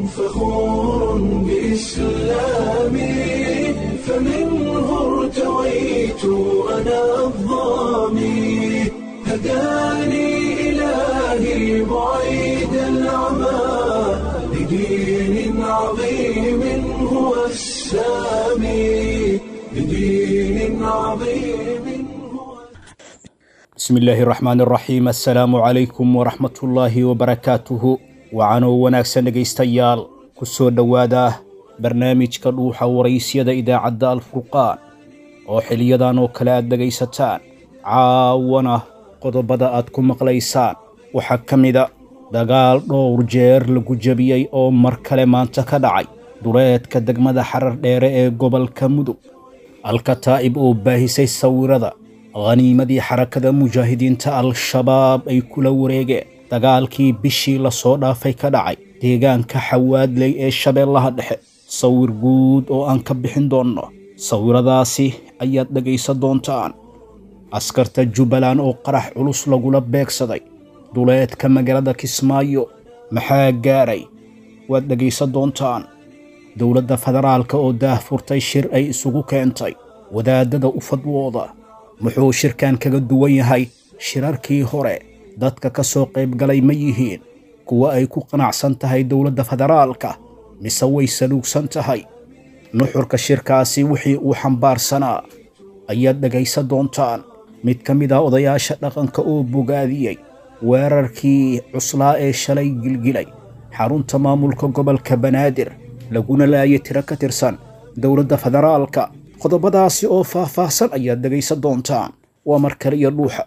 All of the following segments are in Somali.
فخور بإسلامي فمنه ارتويت أنا الضامي هداني إلهي بعيد العمى لدين عظيم هو السامي لدين عظيم هو bismi illaahi raxmaan raxiim assalaamu calaykum waraxmatullaahi wabarakaatuhu wacanoo wanaagsan dhegaystayaal ku soo dhowaada barnaamijka dhuuxa waraysyada idaacadda alfurqaan oo xiliyadan oo kale aad dhegaysataan caawana qodobada aad ku maqlaysaan waxaa ka mida dagaal dhowr jeer lagu jebiyey oo mar kale maanta ka dhacay duleedka degmada xarar dheere ee gobolka mudug alkataa'ib oo baahisay sawirada khaniimadii xarakada mujaahidiinta al-shabaab ay kula wareegeen dagaalkii bishii lasoo dhaafay ka dhacay deegaanka xawaadley ee shabeellaha dhexe sawir guud oo aan ka bixin doonno sawiradaasi ayaad dhegaysan doontaan askarta jubbaland oo qarax culus lagula beegsaday duleedka magaalada kismaayo maxaa gaaray waad dhegaysan doontaan dowladda federaalka oo daah furtay shir ay isugu keentay wadaadada u fadwooda muxuu shirkan kaga duwan yahay shirarkii hore dadka ka soo qaybgalay ma yihiin kuwa ay ku qanacsan tahay dowladda federaalka mise way saluugsan tahay nuxurka shirkaasi wixii uu xambaarsanaa ayaad dhegaysan doontaan mid ka mid ah odayaasha dhaqanka oo bogaadiyey weerarkii cuslaa ee shalay gilgilay xarunta maamulka gobolka banaadir laguna laayay tiro ka tirsan dowladda federaalka qodobadaasi oo faah-faahsan ayaad dhegaysan doontaan waa mar kale iyo dhuuxa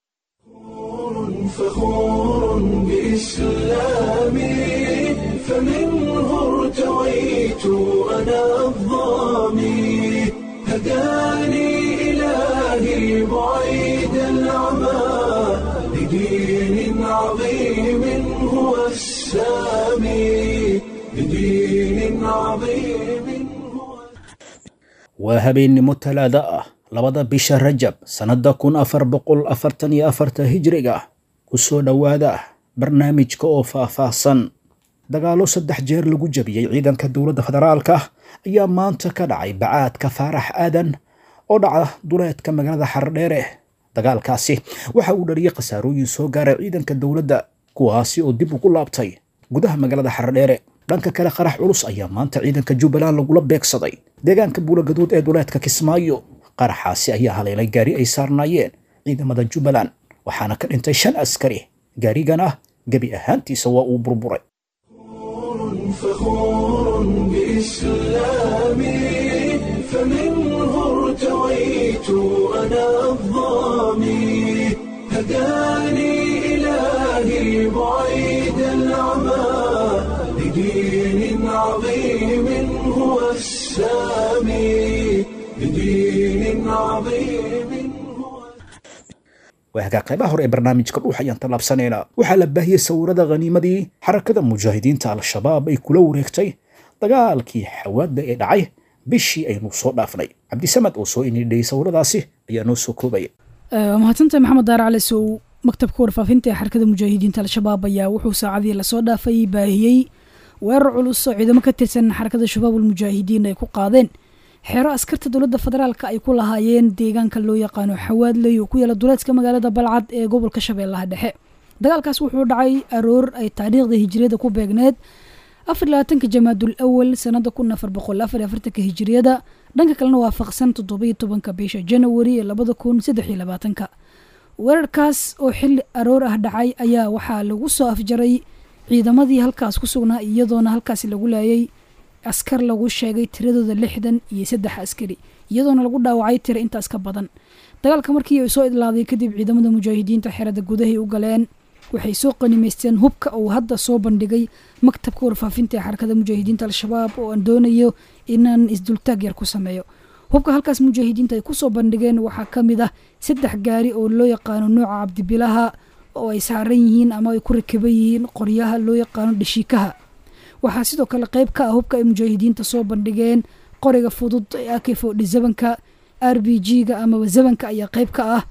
فخور بإسلامي فمنه ارتويت أنا الضامي هداني إلهي بعيد العمى لدين عظيم هو السامي لدين عظيم هو waa habeennimo talaada ah labada bisha rajab sannadda kun afar boqol afartan iyo afarta hijriga ku soo dhowaada barnaamijka oo faah-faahsan dagaallo saddex jeer lagu jebiyey ciidanka dowladda federaalka ayaa maanta ka dhacay bacaadka faarax aadan oo dhaca duleedka magaalada xardheere dagaalkaasi waxa uu dhaliyey khasaarooyin soo gaaray ciidanka dowladda kuwaasi oo dib ugu laabtay gudaha magaalada xardheere dhanka kale qarax culus ayaa maanta ciidanka jubbaland lagula beegsaday deegaanka buulagaduud ee duleedka kismaayo qaraxaasi ayaa haleelay gaari ay saarnaayeen ciidamada jubbaland waxaana ka dhintay shan askari gaarigan ah gebi ahaantiisa waa uu burburay فخور بإسلامي فمنه ارتويت أنا الضامي هداني إلهي بعيد العمى لدين عظيم هو السامي لدين عظيم هو waa hagaa qaybaha hore ee barnaamijka dhuux ayaan tallaabsanaynaa waxaa la baahiyey sawirada khaniimadii xarakada mujaahidiinta al-shabaab ay kula wareegtay dagaalkii xawaadda ee dhacay bishii aynu soo dhaafnay cabdisamad oo soo inidhayay sawiradaasi ayaa noo soo koobaya waa mahadsantahay maxamed daar cali sow maktabka warfaafinta ee xarakada mujaahidiinta al-shabaab ayaa wuxuu saacadii lasoo dhaafay baahiyey weerar culus oo ciidamo ka tirsan xarakada shabaabul mujaahidiin ay ku qaadeen xeero askarta dowladda federaalka ay ku lahaayeen deegaanka loo yaqaano xawaadley oo ku yaala duleedka magaalada balcad ee gobolka shabeellaha dhexe dagaalkaas wuxuu dhacay aroor ay taariikhda hijiriyada ku beegneed afar labaatanka jamaadul awal sanada kun afar boqol afar afartanka hijiriyada dhanka kalena waafaqsan toddobiyo tobanka bisha janawari ee labada kun saddex iyo labaatanka weerarkaas oo xilli aroor ah dhacay ayaa waxaa lagu soo afjaray ciidamadii halkaas ku sugnaa iyadoona halkaasi lagu laayay askar lagu sheegay tiradooda lixdan iyo saddex askari iyadoona lagu dhaawacay tira intaas ka badan dagaalka markii ay soo idlaaday kadib ciidamada mujaahidiinta xerada gudahay u galeen waxay soo qanimaysteen hubka uu hadda soo bandhigay maktabka warfaafinta ee xarakada mujaahidiinta al-shabaab oo aan doonayo inaan isdultaag yar ku sameeyo hubka halkaas mujaahidiinta ay kusoo bandhigeen waxaa ka mid ah saddex gaari oo loo yaqaano nooca cabdibilaha oo ay saaran yihiin ama ay ku rakiban yihiin qoryaha loo yaqaano dhashiikaha waxaa sidoo kale qeyb ka ah hubka ay mujaahidiinta soo bandhigeen qoriga fudud ee akifo dhisabanka r b g-ga amaba zabanka ayaa qeyb ka ah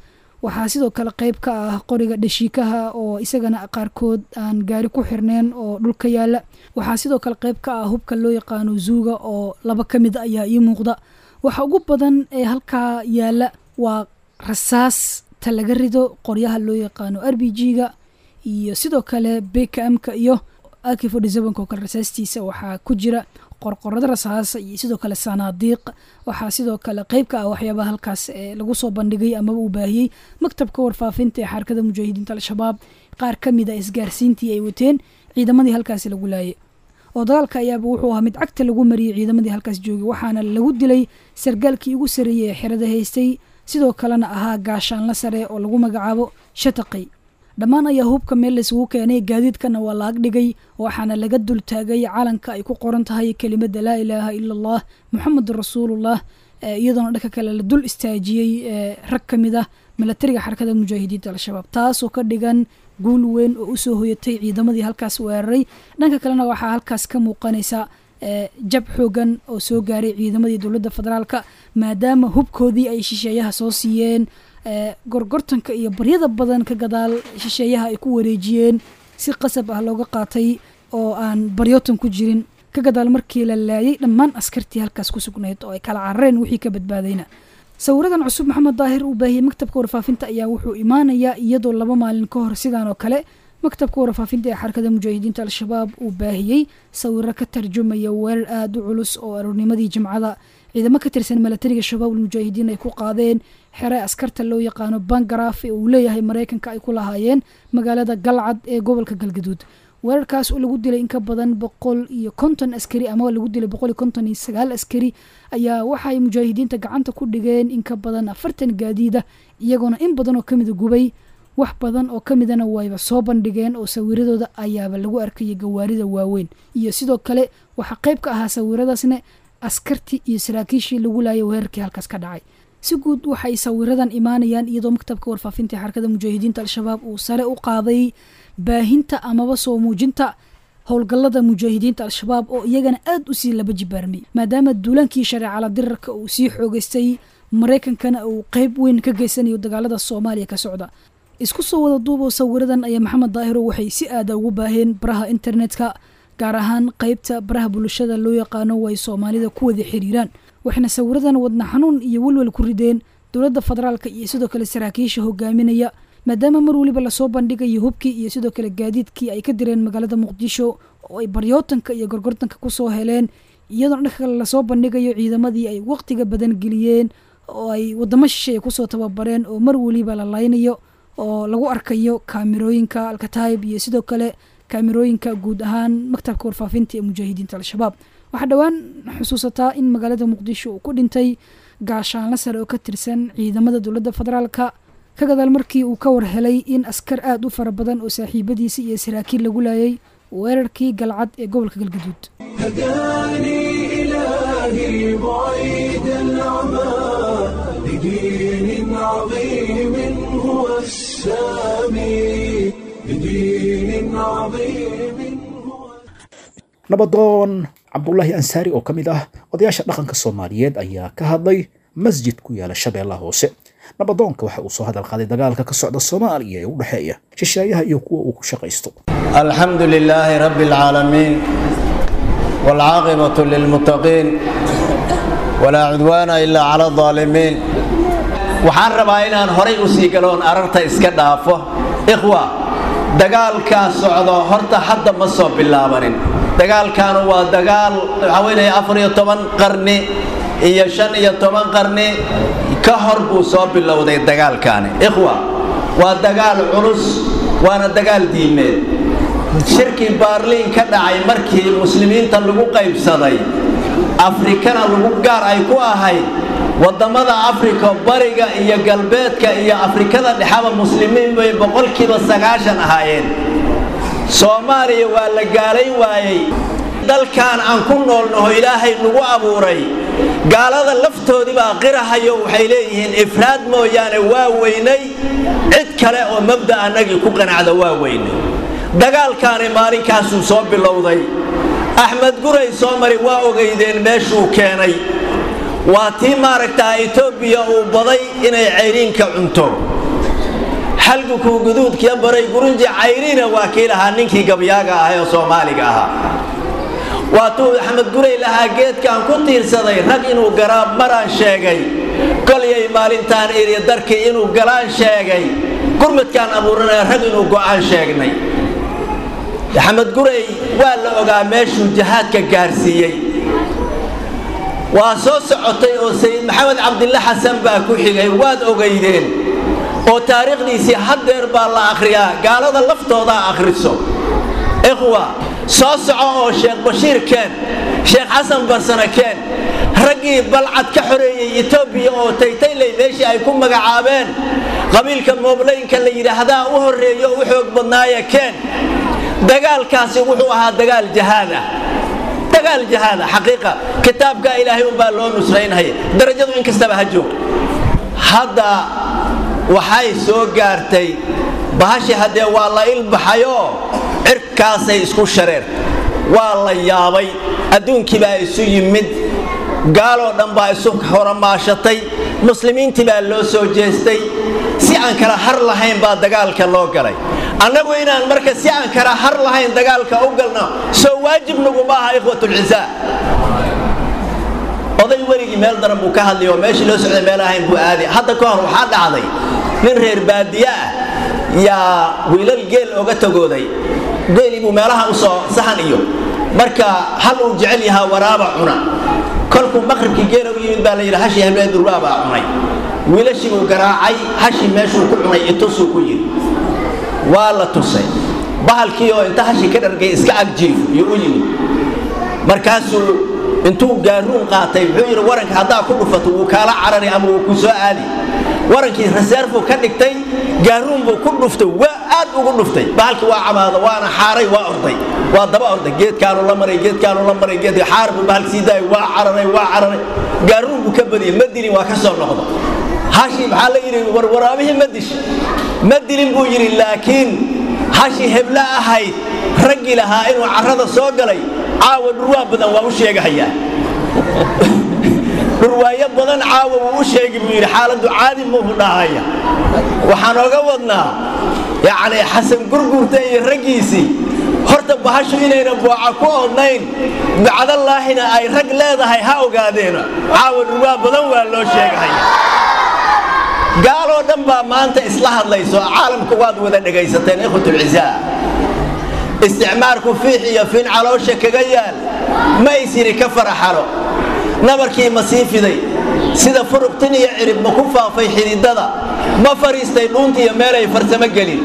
waxaa sidoo kale qeyb ka ah qoriga dhashiikaha oo isagana qaarkood aan gaari ku xirneen oo dhulka yaala waxaa sidoo kale qeyb ka ah hubka loo yaqaano zuuga oo laba ka mid ayaa ii muuqda waxa ugu badan ee halkaa yaala waa rasaas ta laga rido qoryaha loo yaqaano r b g-ga iyo sidoo kale bkmka iyo aki forty-sevenka oo kale rasaastiisa waxaa ku jira qorqorada rasaasa iyo sidoo kale sanaadiiq waxaa sidoo kale qeyb ka ah waxyaabaha halkaas ee lagu soo bandhigay amaba uu baahiyey maktabka warfaafinta ee xarakada mujaahidiinta al-shabaab qaar ka mid a isgaarsiintii ay wateen ciidamadii halkaasi lagu laayay oo dagaalka ayaaba wuxuu ahaa mid cagta lagu mariyey ciidamadii halkaas joogay waxaana lagu dilay sargaalkii ugu sareeyey ee xerada haystay sidoo kalena ahaa gaashaanla sare oo lagu magacaabo shataqay dhammaan ayaa hubka meel laysugu keenay gaadiidkana waa la agdhigay waxaana laga dul taagay calanka ay ku qoran tahay kelimada laa ilaaha ila allah muxamedun rasuulullah iyadoona dhanka kale la dul istaajiyey rag ka mid ah milatariga xarakada mujaahidiinta al-shabaab taasoo ka dhigan guul weyn oo usoo hoyatay ciidamadii halkaas weeraray dhanka kalena waxaa halkaas ka muuqanaysa jab xoogan oo soo gaaray ciidamadii dowladda federaalka maadaama hubkoodii ay shisheeyaha soo siiyeen gorgortanka iyo baryada badan ka gadaal shisheeyaha ay ku wareejiyeen si qasab ah looga qaatay oo aan baryootan ku jirin ka gadaal markii la laayay dhammaan askartii halkaas ku sugnayd oo ay kala carareen wixii ka badbaadayna sawiradan cusub maxamed daahir uu baahiyey maktabka warfaafinta ayaa wuxuu imaanayaa iyadoo laba maalin ka hor sidaan oo kale maktabka warfaafinta ee xarakada mujaahidiinta al-shabaab uu baahiyey sawiro ka tarjumaya weerar aada u culus oo aroornimadii jimcada ciidamo ka tirsan milatariga shabaabul mujaahidiin ay ku qaadeen xere askarta loo yaqaano bangaraf ee uu leeyahay maraykanka ay ku lahaayeen magaalada galcad ee gobolka galgaduud weerarkaas oo lagu dilay in ka badan boqol iyo konton askari ama lagu dilay boqol iyo konton iyo sagaal askari ayaa waxay mujaahidiinta gacanta ku dhigeen in ka badan afartan gaadiida iyagoona in badan oo kamida gubay wax badan oo kamidana wayba soo bandhigeen oo sawiradooda ayaaba lagu arkayay gawaarida waaweyn iyo sidoo kale waxaa qeyb ka ahaa sawiradaasne askartii iyo saraakiishii lagu laayay weerarkii halkaas ka dhacay si guud waxay sawiradan imaanayaan iyadoo maktabka warfaafinta ee xarakada mujaahidiinta al-shabaab uu sare u qaaday baahinta amaba soo muujinta howlgallada mujaahidiinta al-shabaab oo iyagana aada usii laba jibaarmay maadaama duulaankii shareecala dirarka uu sii xoogeystay maraykankana uu qeyb weyn ka geysanayo dagaalada soomaaliya ka socda isku soo wada duuboo sawiradan ayaa maxamed daahiro waxay si aada ugu baaheen baraha internetka gaar ahaan qeybta baraha bulshada loo yaqaano way soomaalida ku wada xiriiraan waxayna sawiradan wadna xanuun iyo welwel ku rideen dowladda federaalka iyo sidoo kale saraakiisha hogaaminaya maadaama mar weliba lasoo bandhigayo hubkii iyo sidoo kale gaadiidkii ay ka direen magaalada muqdisho oo ay baryootanka iyo gorgortanka kusoo heleen iyadoona dhanka kale lasoo bandhigayo ciidamadii ay waqtiga badan geliyeen oo ay wadamo shisheeye kusoo tababareen oo mar weliba la laynayo oo lagu arkayo kaamirooyinka alkataib iyo sidoo kale kaamirooyinka guud ahaan maktabka warfaafinta ee mujaahidiinta al-shabaab waxaa dhowaan xusuusataa in magaalada muqdisho uu ku dhintay gaashaanla sare oo ka tirsan ciidamada dowladda federaalka ka gadaal markii uu ka war helay in askar aada u fara badan oo saaxiibadiisa iyo saraakiil lagu laayay weerarkii galcad ee gobolka galgaduud هداني إلهي بعيد العمى لدين عظيم هو السامي لدين عظيم هو nabadoon cabdulaahi ansaari oo ka mid ah odayaasha dhaqanka soomaaliyeed ayaa ka hadlay masjid ku yaala shabeellaha hoose nabadoonka waxa uu soo hadal qaaday dagaalka ka socda soomaaliya ee u dhexeeya shisheeyaha iyo kuwa uu ku shaqaysto الحمد لله رب العالمين والعاقبة للمتقين ولا عدوان إلا على الظالمين waxaan rabaa inaan horay u sii galoon ararta iska dhaafo ikhwa dagaalkaa socdo horta hadda ma soo bilaabanin dagaalkaanu waa dagaal waxaa weynaya afar iyo toban qarni iyo shan iyo toban qarni ka hor buu soo bilowday dagaalkaani ikhwa waa dagaal culus waana dagaal diimeed shirkii baarliin ka dhacay markii muslimiinta lagu qaybsaday afrikana lagu gaar ay ku ahayd waddamada afrika bariga iyo galbeedka iyo afrikada dhexaba muslimiin bay boqolkiiba sagaashan ahaayeen soomaaliya waa la gaalayn waayey dalkan aan ku noolnaho ilaahay nagu abuuray gaalada laftoodibaa qirahayo waxay leeyihiin ifraad mooyaane waa weynay cid kale oo mabda annagii ku qanacda waa weynay dagaalkaani maalinkaasuu soo bilowday axmed guray soo mari waa ogaydeen meeshuu keenay waa tii maaragtaa etoobiya uu baday inay cayriinka cunto xalgukuu guduudkiya baray gurunji cayrina waa kii lahaa ninkii gabyaaga ahay oo soomaaliga ahaa waatuu axmed gurey lahaa geedkaan ku tiirsaday rag inuu garaab maraan sheegay kolyay maalintaan iri darkii inuu galaan sheegay gurmadkaan abuuranaya rag inuu go'aan sheegnay axmed gurey waa la ogaa meeshuu jahaadka gaarsiiyey waa soo socotay oo sayid maxamed cabdille xasan baa ku xigay waad ogaydeen oo taariikhdiisii haddeer baa la akhriyaa gaalada laftoodaa akhriso ikhwa soo soco oo sheekh bashiir keen sheekh xasan barsane keen raggii balcad ka xoreeyey etoobiya oo taytayley meeshii ay ku magacaabeen qabiilka mooblaynka la yidhaahdaa u horreeyo u xoog badnaaya keen dagaalkaasi wuxuu ahaa dagaal jahaada dagaal jahaada xaqiiqa kitaabka ilaahay unbaa loo nusraynhaya darajadu in kastaba ha joog hadda waxay soo gaartay bahashi haddee waa la ilbaxayoo cirkaasay isku shareen waa la yaabay adduunkii baa isu yimid gaaloo dhan baa isu horamaashatay muslimiintii baa loo soo jeestay si aan kala har lahayn baa dagaalka loo galay annagu inaan marka si aan kala har lahayn dagaalka u galno soo waajib naguma aha ikhwatulcisaa oday weligii meel daran buu ka hadlay oo meeshii loo socday meel ahayn buu aaday hadda ka hor waxaa dhacday nin reer baadiye ah yaa wiilal geel oga tagooday geelii buu meelaha u soo sahan iyo marka hal uu jecel yahaa waraaba cuna kolkuu maqribkii geela u yimid baa la yidhi hashii habeen durwaa baa cunay wiilashii buu garaacay hashii meeshuu ku cunay itusuu ku yidhi waa la tusay bahalkii oo inta hashii ka dhargay iska agjiif iyo u yimid markaasuu intuu gaaruun qaatay wuxuu yidhi waranka haddaa ku dhufato wuu kaala carari ama wuu ku soo aadi warankii reseerfuu ka dhigtay gaaruun buu ku dhuftay waa aad ugu dhuftay bahalkii waa camaado waana xaaray waa orday waa daba orday geedkaanu la maray geedkaanu la maray geedka xaar buu bahalki sii daayay waa cararay waa cararay gaaruun buu ka badiyey ma dilin waa ka soo noqdo hashii maxaa la yidhi warwaraabihii ma dish ma dilin buu yidhi laakiin hashii hebla ahayd raggii lahaa inuu carrada soo galay caawa dhurwaa badan waa u sheegahayaa dhurwaayo badan caawa wuu u sheegi buu yidhi xaaladdu caadi muuhu dhahaya waxaan oga wadnaa yacni xasan gurgurta iyo raggiisii horta bahashu inayna booca ku odnayn bacdallaahina ay rag leedahay ha ogaadeena caawa dhurwaa badan waa loo sheegahaya gaaloo dhan baa maanta isla hadlayso caalamka waad wada dhegaysateen ikhwatulcisaa isticmaarku fiix iyo fin caloosha kaga yaal ma isyidhi ka faraxalo nabarkii ma sii fiday sida furuqtin iyo cirib ma ku faafay xididada ma fariistay dhuunta iyo meelay farsamo gelin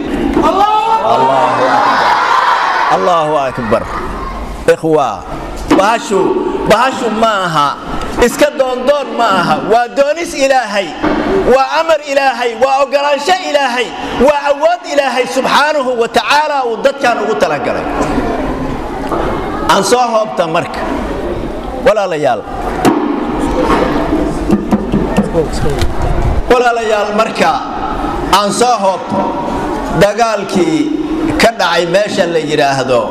allaahu akbar ikhwa bahashu bahashu ma aha iska doondoon ma aha waa doonis ilaahay waa amar ilaahay waa ogolaansho ilaahay waa awood ilaahay subxaanahu wa tacaala uu dadkan ugu talagalay aan soo hoobta marka walaalayaal walaalayaal marka aan soo hoobto dagaalkii ka dhacay meesha la yidhaahdo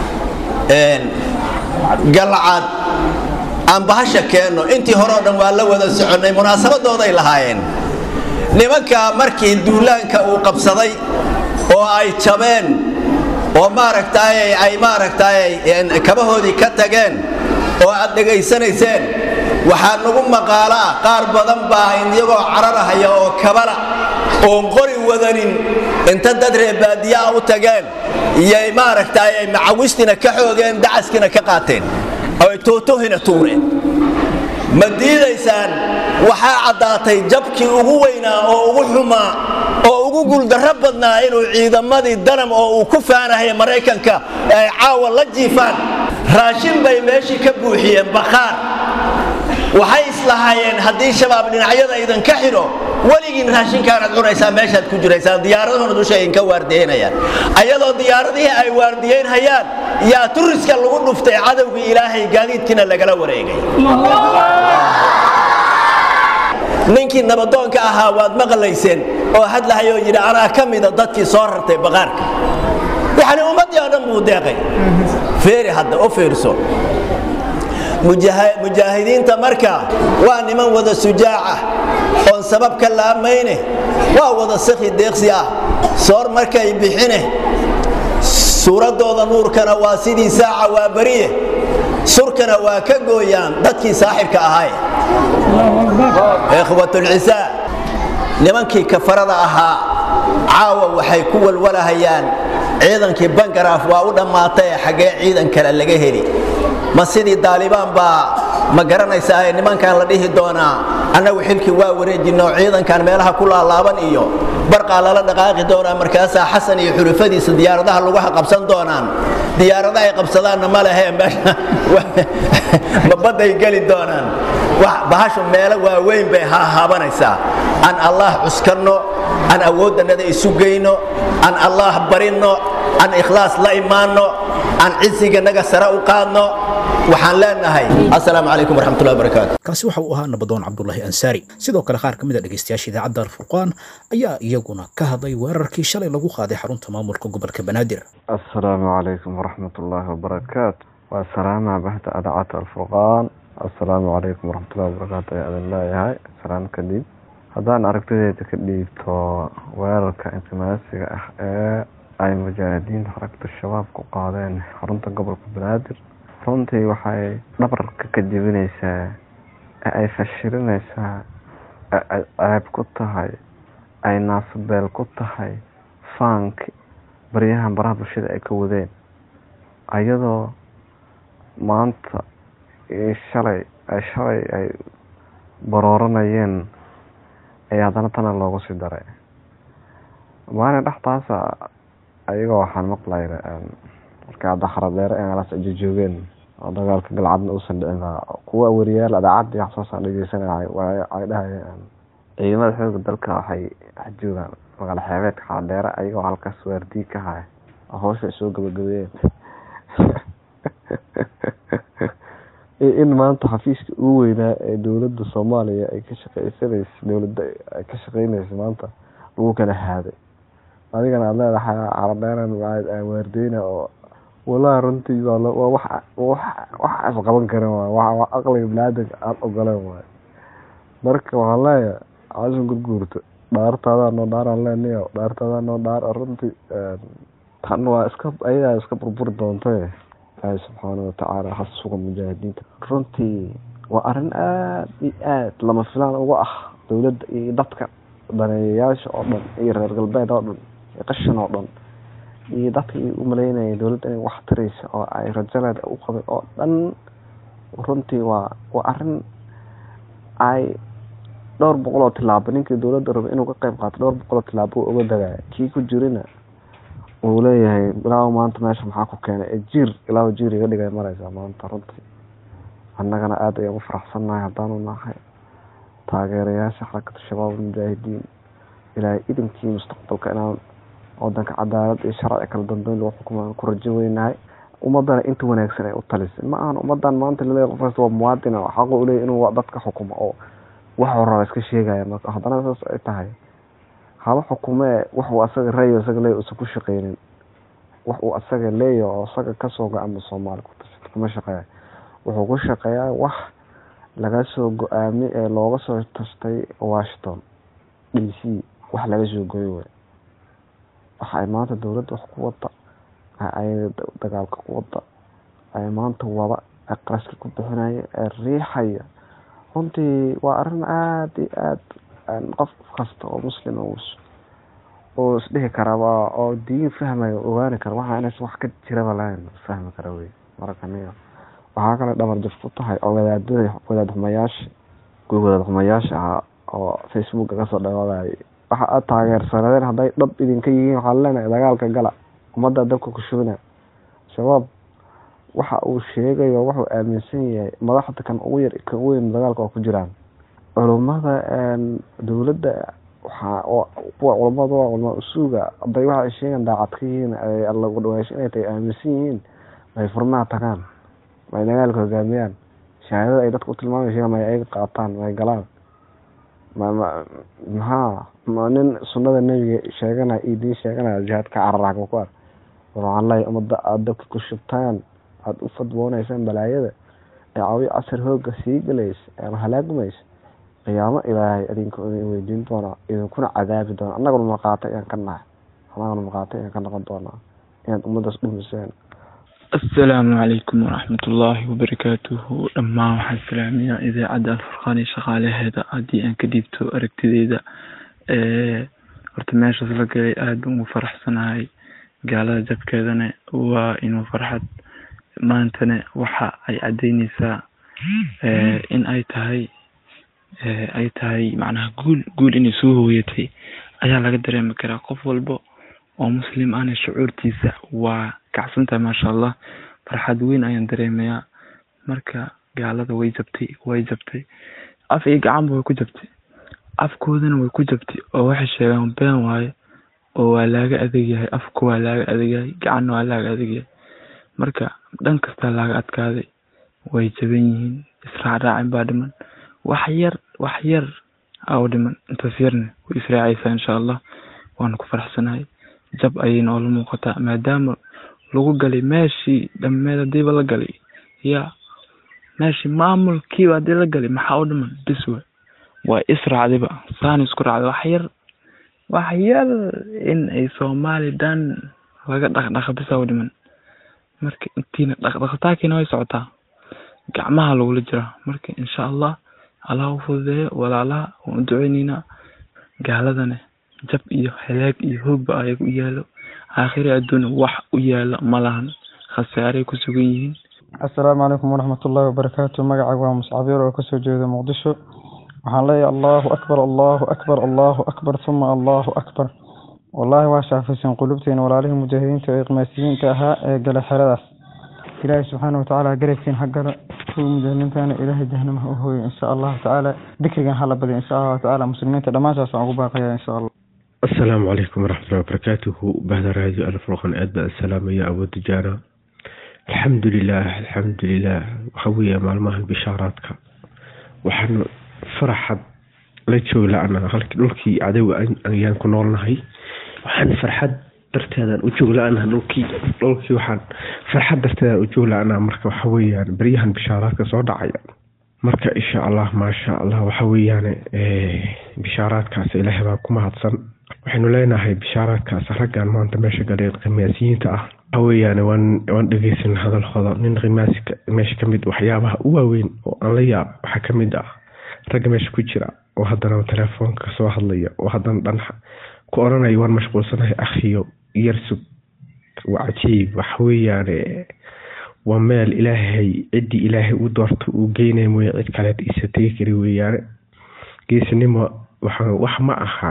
galcad aan bahasha keenno intii hore o dhan waa la wada soconnay munaasabadooday lahaayeen nimanka markii duulaanka uu qabsaday oo ay jabeen oo maaragtaay ay maaragtaay kabahoodii ka tageen oo aad dhegaysanayseen waxaa nagu maqaalo ah qaar badan baa iyagoo cararahaya oo kabala oon qori wadanin inta dad reebaadiyaa u tageen iyay maaragtaay ay macawistina ka xoogeen dacaskina ka qaateen oo ay tootohina tuureen ma diidaysaan waxaa caddaatay jabkii ugu weynaa oo ugu xumaa oo ugu guuldarro badnaa inuu ciidamadii danam oo uu ku faanahaya maraykanka ay caawa la jiifaan raashin bay meeshii ka buuxiyeen bakhaar waxay islahaayeen haddii shabaab dhinacyada idinka xidho weligiin raashinkaanaad cunaysaa meeshaad ku jiraysaan diyaaradahuna dusha idinka waardiyeynayaan ayadoo diyaaradihii ay waardiyeynhayaan yaa turiska lagu dhuftay cadowgii ilaahay gaadiidkiina lagala wareegay ninkii nabadoonka ahaa waad maqlayseen oo hadlahayoo yidhi anaa ka mida dadkii soo rartay baqaarka yacni ummaddii oo dhan buu deeqay feeri hadda u fiirso mujaahidiinta marka waa niman wada sujaac ah oon sabab ka laamayne waa wada sakhi deeqsi ah soor markay bixine suuraddooda nuurkana waa sidii saaca waa beriye surkana waa ka gooyaan dadkii saaxibka ahay ikhwatulcisaa nimankii kafarada ahaa caawa waxay ku walwalahayaan ciidankii bangaraaf waa u dhammaatay xaggee ciidan kale laga heli ma sidii daalibaan baa ma garanaysaa nimankan la dhihi doonaa annagu xilkii waa wareejinoo ciidankan meelaha ku laalaaban iyo barqaa lala dhaqaaqi doonaa markaasaa xasan iyo xulufadiisa diyaaradaha lugaha qabsan doonaan diyaarada ay qabsadaanna ma lehe ma badday geli doonaan bahashu meelo waaweyn bay hahaabanaysaa aan allaah cuskanno aan awooddannada isu geyno aan allaah barinno aan ikhlaas la imaanno aan cisiganaga sare u qaadno waxaan leenahay assalaamu calaykum waraxmatullahi wabarakaatu kaasi waxa uu ahaa nabadoon cabdulaahi ansaari sidoo kale qaar ka mid a dhegaystayaasha idaacadda alfurqaan ayaa iyaguna ka hadlay weerarkii shalay lagu qaaday xarunta maamulka gobolka banaadir السلام عليكم ورحمة الله وبركاته والسلام بحث أدعاء الفرقان السلام عليكم ورحمة الله وبركاته يا أذن الله هاي سلام كديب haddaan aragtidayda ka dhiibto weerarka inqimaasiga ah ee ay mujaahidiinta xarakta shabaab ku qaadeen xarunta gobolka banaadir runtii waxay dhabarka ka jebinaysaa ee ay fashilinaysaa ee ay ceeb ku tahay ay naasabeel ku tahay faanki baryahan baraha bulshada ay ka wadeen ayadoo maanta iyo shalay ay shalay ay barooranayeen ayaa haddana tana loogu sii daray maalin dhexdaasa ayagoo waxaan maqlay markay hadda xaradheere ee meelaas ay jojoogeen oo dagaalka galcadna uusan dhicin kuwa wariyaal adaacadii wax soosaa dhegeysanay ay dhahayeen ciidamada xooga dalka waxay dhex joogaan magaalo xeebeedka xaradheere ayagoo halkaas waardii ka haya oo hawsha ay soo gabagabeeyeen in maanta xafiiska ugu weynaa ee dowladda soomaaliya ay ka shaqeysanaysa dowladda ay ka shaqeynaysa maanta lagu kala haaday adigana aad leedahay caradheeran waardeyna oo walahi runtii waa wax wax isqaban karin waay wa aqliga biniaadanka aada ogoleen waay marka waxaan leeyahay caashan gurguurta dhaartaadaa noo dhaaraan leenayo dhaartaadaa noo dhaar runtii tan waa iska ayadaa iska burburi doontay ilaahay subxaana watacaala ha suga mujaahidiinta runtii waa arrin aada iyo aada lama filaan uga ah dowladda iyo dadka daneeyayaasha oo dhan iyo reer galbeed oo dhan iyo qashin oo dhan iyo dadkii u maleynaya dowladda inay wax taraysa oo ay rajaleeda u qabay oo dhan runtii waa waa arrin ay dhowr boqol oo tilaabo ninkii dowladda rabay inuu ka qayb qaato dhowr boqol oo tilaabo uga dagaya kii ku jirina uu leeyahay ilaahu maanta meesha maxaa ku keenay ee jiir ilaahu jiir iga dhigay maraysaa maanta runtii annagana aada ayaan u faraxsannahay haddaanu nahay taageerayaasha xarakada shabaab mujaahidiin ilaahay idinkii mustaqbalka inaan wadanka cadaalad iyo sharci kala dambeyn lagu xukumo ku rajo weynahay ummadana inta wanaagsan ay u talisay ma ahan ummadan maanta laleeyahay qof kasta waa muwaadin oo xaqu u leeyahay inuu dadka xukumo oo waxuu raba iska sheegaya marka haddana saas ay tahay haba xukumee wax uu asaga reeyo asaga leeya usan ku shaqeynin wax uu asaga leeya oo asaga kasoo go-ama soomaali ku tashato kuma shaqeeya wuxuu ku shaqeeyaa wax laga soo go-aamay ee looga soo tashtay washington d c wax laga soo goyo wey waxa ay maanta dowladda wax ku wada ay dagaalka ku wada ay maanta wada ee qaraska ku bixinaya ee riixaya runtii waa arrin aada iyo aada qof kasta oo muslim oo isdhihi karaba oo diin fahmayo ogaani kara waxa inays wax ka jiraba lahayn fahmi kara wey marka niga waxaa kale dhabar jaf ku tahay oo wadaadada wadaad xumayaasha kuwii wadaad xumayaasha ahaa oo facebooka kasoo dhawaadayay waxa aad taageersanadeen hadday dhab idinka yihiin waxaa leenahay dagaalka gala ummadda dabka ku shubina shabaab waxa uu sheegayo wuxuu aaminsan yahay madaxda kan ugu yar kan ugu weyn dagaalka oo ku jiraan culummada dowladda waxaa kuwa culummada waa culama usuuga hadday waxa ay sheegaan daacad ka yihiin ay alla ugu dhawaasho inay tahay aaminsan yihiin may furnaha tagaan may dagaalka hogaamiyaan shahaadada ay dadka u tilmaamay sheegaan may ayaga qaataan may galaan maxaa ma nin sunnada nebiga sheeganaya iyo diin sheeganaya jihaad ka carara xagma ku ar war waxaan leeyahay ummadda aada dabka ku shubtaan aada u fadwoonaysaan balaayada ee cawiyo casar hooga sii galaysa ee halaagmaysa qiyaamo ilaahay idinka idin weydiin doona idinkuna cadaabi doona annaguna marqaata ayaan ka nahay anagana maqaati ayaan ka noqon doonaa inaad ummadaas dhumiseen asalaamu calaykum waraxmatullaahi wabarakaatuhu dhammaan waxaan salaamayaa idaacadda alfurqaan iyo shaqaalaheeda haddii aan ka dhiibto aragtideyda horta meeshaas la galay aada ugu faraxsanahay gaalada jabkeedana waa inuu farxad maantana waxa ay caddeyneysaa in ay tahay ay tahay macnaha guul guul inay soo hooyatay ayaa laga dareemi karaa qof walba oo muslim ahna shucuurtiisa waa kacsantahay maasha allah farxad weyn ayaan dareemayaa marka gaalada way jabtay way jabtay af iyo gacanba way ku jabtay afkoodana way ku jabtay oo waxay sheegaan been waaye oo waa laaga adegyahay afku waa laaga adegyahay gacanna waa laaga adegyahay marka dhan kastaa laaga adkaaday way jaban yihiin israacraacin baa dhiman wax yar wax yar aa u dhiman intaas yarna way israacaysaa insha allah waana ku faraxsanahay jab ayay noola muuqataa maadaama lagu galay meeshii dhammeed hadiiba la galay ya meeshii maamulkiiba hadii la galay maxaa u dhiman bis we waa israacdiba saana isku raacda wax yar wax yar in ay soomaali dhan laga dhaqdhaqa bisa u dhiman marka intiina dhaqdhaqataakiina way socotaa gacmaha lagula jiraa marka insha allah allah u fududeeyo walaalaha waan u duceyneynaa gaaladana jab iyo halaag iyo hoogba ayaga u yaalo aakhiri adduuna wax u yaalo ma lahan khasaaray ku sugan yihiin assalaamu calaykum waraxmatullaahi wabarakaatu magacayga waa muscabiir oo kasoo jeeda muqdisho waxaan leeyahay allahu akbar allahu akbar allahu akbar uma allahu akbar wallaahi waa shaafaysan qulubteena walaalihii mujaahidiinta ee qimaasiyiinta ahaa ee gala xeradaas ilaahay subxaana watacaala garabkiin ha gala kuwa mujaahidiintana ilaahay jahanama ha u hooyo insha allahu tacaala dikrigan hala badiyo insha allahu tacaala muslimiinta dhammaantaas aan ugu baaqaya insha allah asalaamu calaykum waraxmatullahi wabarakaatuhu bahda raadiyo alfurqan aad baan salaamaya awoodda jaana alxamdu lilah alxamdu lilah waxa weeye maalmahan bishaaraadka waxaan faraxad la joogla-ana halkii dhulkii cadowga ayaan ku noolnahay waxaan farxad darteedaan u joogla-ana dhulkii dhulkii waxaan farxad darteedaan u joogla-ana marka waxa weeyaan beryahan bishaaraadka soo dhacaya marka insha allah maasha allah waxa weeyaan bishaaraadkaas ilaahay baa ku mahadsan waxaynu leenahay bishaaraadkaas raggan maanta meesha galeen khimaasiyiinta ah waxa weeyaan waan waan dhegeysan hadalkooda nin khimaasi meesha kamid waxyaabaha u waaweyn oo aan la yaab waxaa kamid ah ragga meesha ku jira oo haddana telefoonka kasoo hadlaya oo haddana dhan ku oranaya waan mashquulsanahay akhiyo yarsug waa cajiib waxa weeyaan waa meel ilaahay ciddii ilaahay u doorto uu geynaya mooye cid kaleed isa tegi kari weeyaane geesinimo waxa wax ma aha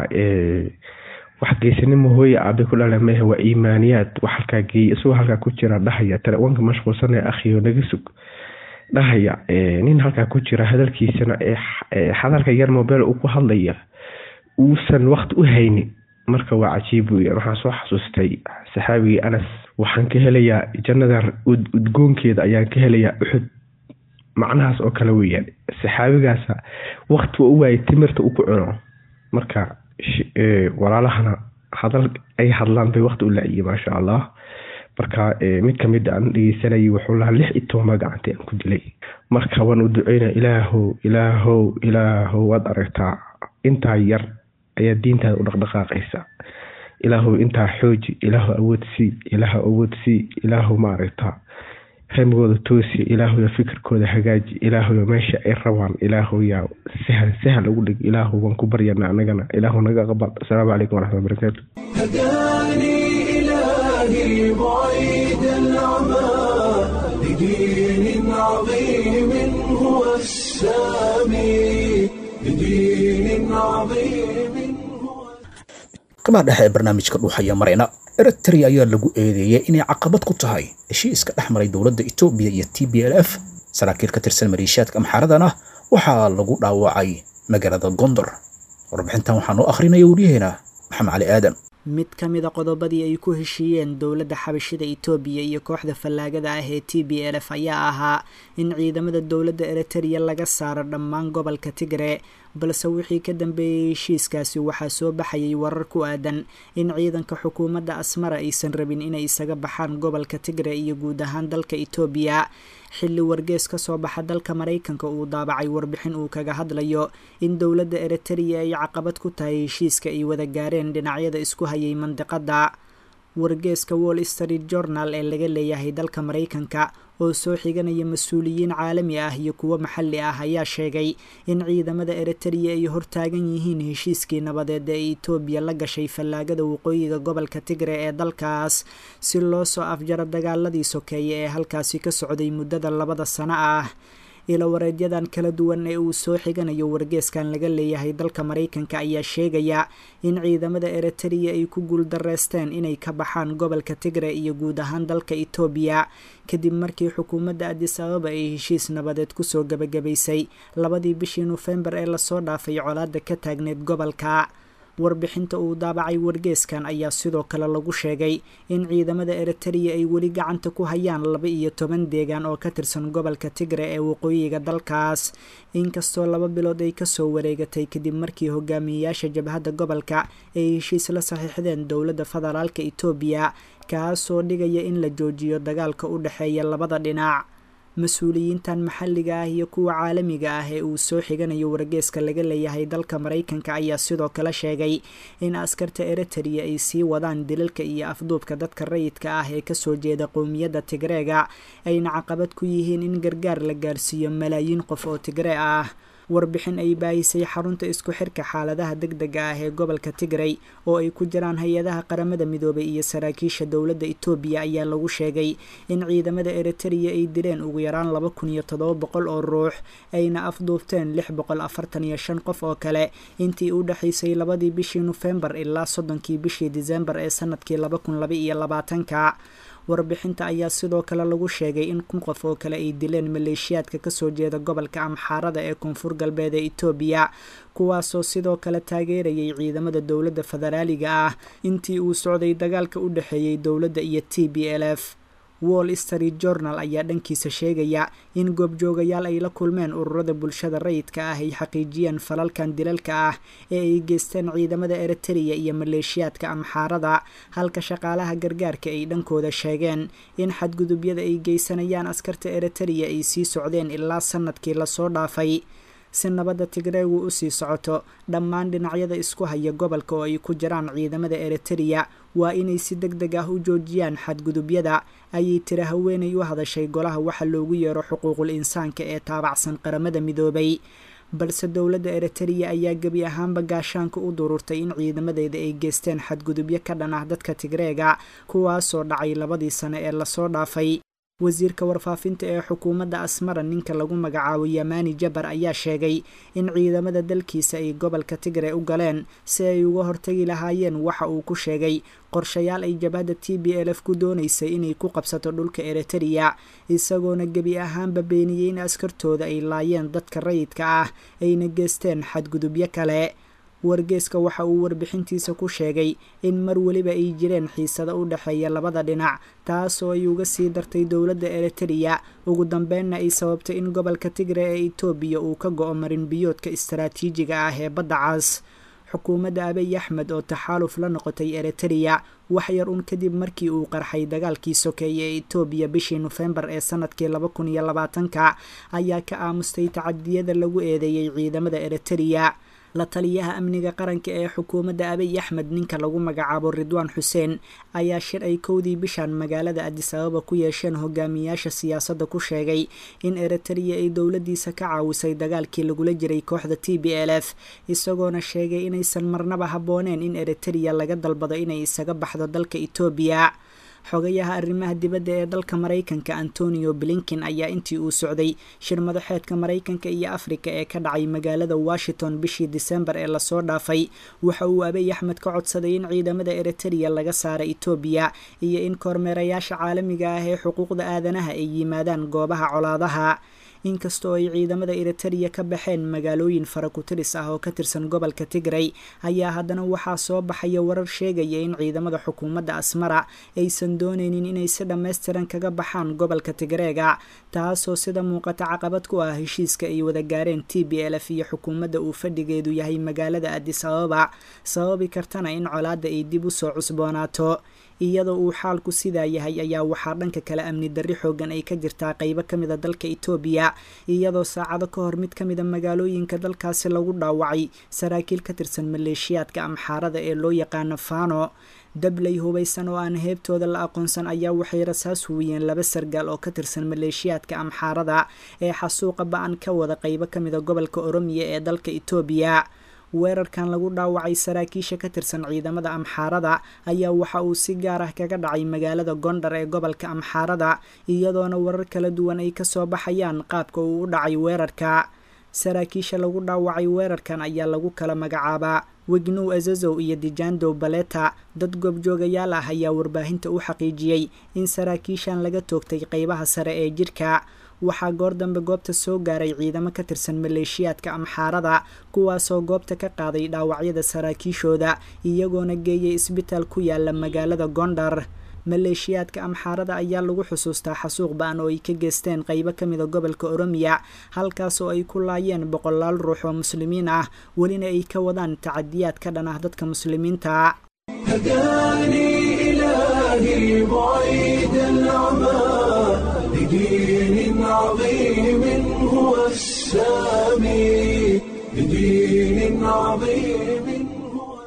wax geesinimo hooye aabe ku dhala mehe waa iimaaniyaad wax halkaa geeyay isagoo halkaa ku jira dhahaya telefoonka mashquulsanaya akhiyo naga sug dhahaya nin halkaa ku jira hadalkiisana hadalka yar mobile uu ku hadlaya uusan waqti u haynin marka waa cajiib weeyaan waxaan soo xasuustay saxaabigii anas waxaan ka helayaa jannada udgoonkeeda ayaan ka helayaa uxud macnahaas oo kale weeyaan saxaabigaasa waqti waa u waayay timirta u ku cuno marka walaalahana hadal ay hadlaan bay waqti u la-iyay maasha allah marka mid kamid aan dhegeysanayay wuxuu lahaa lix iyo tobanba gacantay aan ku dilay marka waan u duceynaya ilaahow ilaahow ilaahow waad aragtaa intaa yar ayaa diintaada u dhaqdhaqaaqaysa ilaahow intaa xooji ilaahow awood sii ilaahow awood sii ilaahow ma aragtaa ramigooda toosi ilaahow fikirkooda hagaaji ilaahow meesha ay rabaan ilaahow yaa sahal sahal ugu dhig ilaahow waan ku baryana anagana ilaahow naga aqbal asalaamu calaykum waraxmatulla barakaatu هداني إلهي بعيد العمى لدين عظيم هو السامي لدين عظيم هو gabaa dhexe ee barnaamijka dhuuxaya marayna eritrea ayaa lagu eedeeyey inay caqabad ku tahay heshiiska dhex maray dowladda etoobiya iyo t b l f saraakiil ka tirsan maleeshiyaadka amxaaradana waxaa lagu dhaawacay magaalada gondor warbixintan waxaa noo akhrinaya waryaheena maxamed cali aadan mid ka mida qodobadii ay ku heshiiyeen dowladda xabashida itoobiya iyo kooxda fallaagada ah ee t b l f ayaa ahaa in ciidamada dowladda eritereya laga saaro dhammaan gobolka tigre balse wixii ka dambeeyey heshiiskaasi waxaa soo baxayay warar ku aadan in ciidanka xukuumadda asmara aysan rabin inay isaga baxaan gobolka tigre iyo guud ahaan dalka etoobiya xilli wargees ka soo baxa dalka maraykanka uu daabacay warbixin uu kaga hadlayo in dowladda eritrea ay caqabad ku tahay heshiiska ay wada gaareen dhinacyada isku hayay mandiqadda wargeeska wall street journal ee laga leeyahay dalka maraykanka oo soo xiganaya mas-uuliyiin caalami ah iyo kuwo maxalli ah ayaa sheegay in ciidamada eritrea ay hortaagan yihiin heshiiskii nabadeed ee etoobiya la gashay fallaagada waqooyiga gobolka tigre ee dalkaas si loo soo afjaro dagaaladii sokeeye ee halkaasi ka socday muddada labada sano ah ilawareedyadan kala duwan ee uu soo xiganayo wargeeskan laga leeyahay dalka maraykanka ayaa sheegaya in ciidamada eritrea ay ku guuldareysteen inay ka baxaan gobolka tigre iyo guud ahaan dalka etoobiya kadib markii xukuumadda adis ababa ay heshiis nabadeed kusoo gabagabaysay labadii bishii nofembar ee lasoo dhaafay colaada ka taagneed gobolka warbixinta uu daabacay wargeeskan ayaa sidoo kale lagu sheegay in ciidamada eritrea ay weli gacanta ku hayaan laba iyo toban deegaan oo ka tirsan gobolka tigre ee waqooyiga dalkaas inkastoo laba bilood ay kasoo wareegatay kadib markii hogaamiyeyaasha jabhadda gobolka ay heshiis la saxiixdeen dowladda federaalka etoobiya kaasoo dhigaya in la joojiyo dagaalka u dhexeeya labada dhinac mas-uuliyiintan maxalliga ah iyo kuwa caalamiga ah ee uu soo xiganayo wargeeska laga leeyahay dalka maraykanka ayaa sidoo kale sheegay in askarta eritrea ay sii wadaan dilalka iyo afduubka dadka rayidka ah ee kasoo jeeda qowmiyadda tigreega ayna caqabad ku yihiin in gargaar la gaarsiiyo malaayiin qof oo tigree ah warbixin ay baahisay xarunta isku xirka xaaladaha deg dega ah ee gobolka tigray oo ay ku jiraan hay-adaha qaramada midoobay iyo saraakiisha dowladda etoobiya ayaa lagu sheegay in ciidamada eritrea ay dileen ugu yaraan laba kun iyo toddoba boqol oo ruux ayna afduubteen lix boqol afartan iyo shan qof oo kale intii u dhexaysay labadii bishii nofembar ilaa soddonkii bishii disembar ee sanadkii laba kun laba iyo labaatanka warbixinta ayaa sidoo kale lagu sheegay in kun qof oo kale ay dileen maleeshiyaadka kasoo jeeda gobolka amxaarada ee koonfur galbeed ee etoobiya kuwaasoo sidoo kale taageerayay ciidamada dowladda federaaliga ah intii uu socday dagaalka u dhexeeyey dowladda iyo t b l f wall street journal ayaa dhankiisa sheegaya in goobjoogayaal ay la kulmeen ururada bulshada rayidka ah ay xaqiijiyeen falalkan dilalka ah ee ay geysteen ciidamada eritrea iyo maleeshiyaadka amxaarada halka shaqaalaha gargaarka ay dhankooda sheegeen in xadgudubyada ay geysanayaan askarta eritrea ay sii socdeen ilaa sanadkii lasoo dhaafay si nabadda tigreegu usii socoto dhammaan dhinacyada isku haya gobolka oo ay ku jiraan ciidamada eritrea waa inay si deg deg ah u joojiyaan xadgudubyada ayay tiri haweenay u hadashay golaha waxa loogu yeero xuquuqul insaanka ee taabacsan qaramada midoobay balse dowladda eritrea ayaa gebi ahaanba gaashaanka u dururtay in ciidamadeeda ay geysteen xadgudubyo ka dhan ah dadka tigreega kuwaasoo dhacay labadii sane ee lasoo dhaafay wasiirka warfaafinta ee xukuumadda asmara ninka lagu magacaabo yamani jabar ayaa sheegay in ciidamada dalkiisa ay gobolka tigre u galeen si ay uga hortagi lahaayeen waxa uu ku sheegay qorshayaal ay jabhadda t b l f ku doonaysay inay ku qabsato dhulka eritrea isagoona gebi ahaanba beeniyey in askartooda ay laayeen dadka rayidka ah ayna geysteen xadgudubyo kale wargeeska waxa uu warbixintiisa ku sheegay in mar weliba ay jireen xiisado u dhexeeya labada dhinac taasoo ay uga sii dartay dowladda eritrea ugu dambeynna ay sababtay in gobolka tigre ee etoobiya uu ka go-o marin biyoodka istaraatiijiga ah ee badda cas xukuumadda abiy axmed oo taxaaluf la noqotay eritrea wax yar un kadib markii uu qarxay dagaalkii sokeeye ee etoobiya bishii nofembar ee sanadkii laba kun iyo labaatanka ayaa ka aamustay tacadiyada lagu eedeeyey ciidamada eritrea la taliyaha amniga qaranka ee xukuumadda abiy axmed ninka lagu magacaabo ridwaan xuseen ayaa shir ay kowdii bishan magaalada adis ababa ku yeesheen hogaamiyaasha siyaasadda ku sheegay in eritrea ay dowladdiisa ka caawisay dagaalkii lagula jiray kooxda t b l f isagoona sheegay inaysan marnaba habbooneen in eritrea laga dalbado inay isaga baxdo dalka etoobiya xogayaha arrimaha dibadda ee dalka maraykanka antonio blinkin ayaa intii uu socday shir madaxeedka maraykanka iyo afrika ee ka dhacay magaalada washington bishii disembar ee lasoo dhaafay waxa uu abiy axmed ka codsaday in ciidamada eritrea laga saara etoobiya iyo in kormeerayaasha caalamiga ah ee xuquuqda aadanaha ay yimaadaan goobaha colaadaha inkastoo ay ciidamada eritereya ka baxeen magaalooyin farakutiris ah oo ka tirsan gobolka tigray ayaa haddana waxaa soo baxaya warar sheegaya in ciidamada xukuumadda asmara aysan dooneynin inay si dhammaystiran kaga baxaan gobolka tigreega taasoo sida muuqata caqabad ku ah heshiiska ay wada gaareen t b l f iyo xukuumadda uu fadhigeedu yahay magaalada adis ababa sababi kartana in colaadda ay dib u soo cusboonaato iyadoo uu xaalku sidaa yahay ayaa waxaa dhanka kale amni darri xoogan ay ka jirtaa qeybo ka mida dalka itoobiya iyadoo saacado ka hor mid ka mida magaalooyinka dalkaasi lagu dhaawacay saraakiil ka tirsan maleeshiyaadka amxaarada ee loo yaqaano fano dabley hubaysan oo aan heebtooda la aqoonsan ayaa waxay rasaas huwiyeen laba sargaal oo ka tirsan maleeshiyaadka amxaarada ee xasuuqa ba-an ka wada qeybo ka mida gobolka oromiya ee dalka itoobiya weerarkan lagu dhaawacay saraakiisha ka tirsan ciidamada amxaarada ayaa waxa uu si gaar ah kaga dhacay magaalada gondar ee gobolka amxaarada iyadoona warar kala duwan ay kasoo baxayaan qaabka uu u dhacay weerarka saraakiisha lagu dhaawacay weerarkan ayaa lagu kala magacaabaa wegnow azazow iyo dijandow baleta dad goobjoogayaal ah ayaa warbaahinta u xaqiijiyey in saraakiishan laga toogtay qeybaha sare ee jirka waxaa goor dambe goobta soo gaaray ciidamo ka tirsan maleeshiyaadka amxaarada kuwaasoo goobta ka qaaday dhaawacyada saraakiishooda iyagoona geeyay isbitaal ku yaala magaalada gondar maleeshiyaadka amxaarada ayaa lagu xusuustaa xasuuq ba-an oo ay ka geysteen qeybo ka mida gobolka oromiya halkaas oo ay ku laayeen boqolaal ruux oo muslimiin ah welina ay ka wadaan tacadiyaad ka dhan ah dadka muslimiinta هداني إلهي بعيد العمى لدين عظيم هو السامي لدين عظيم هو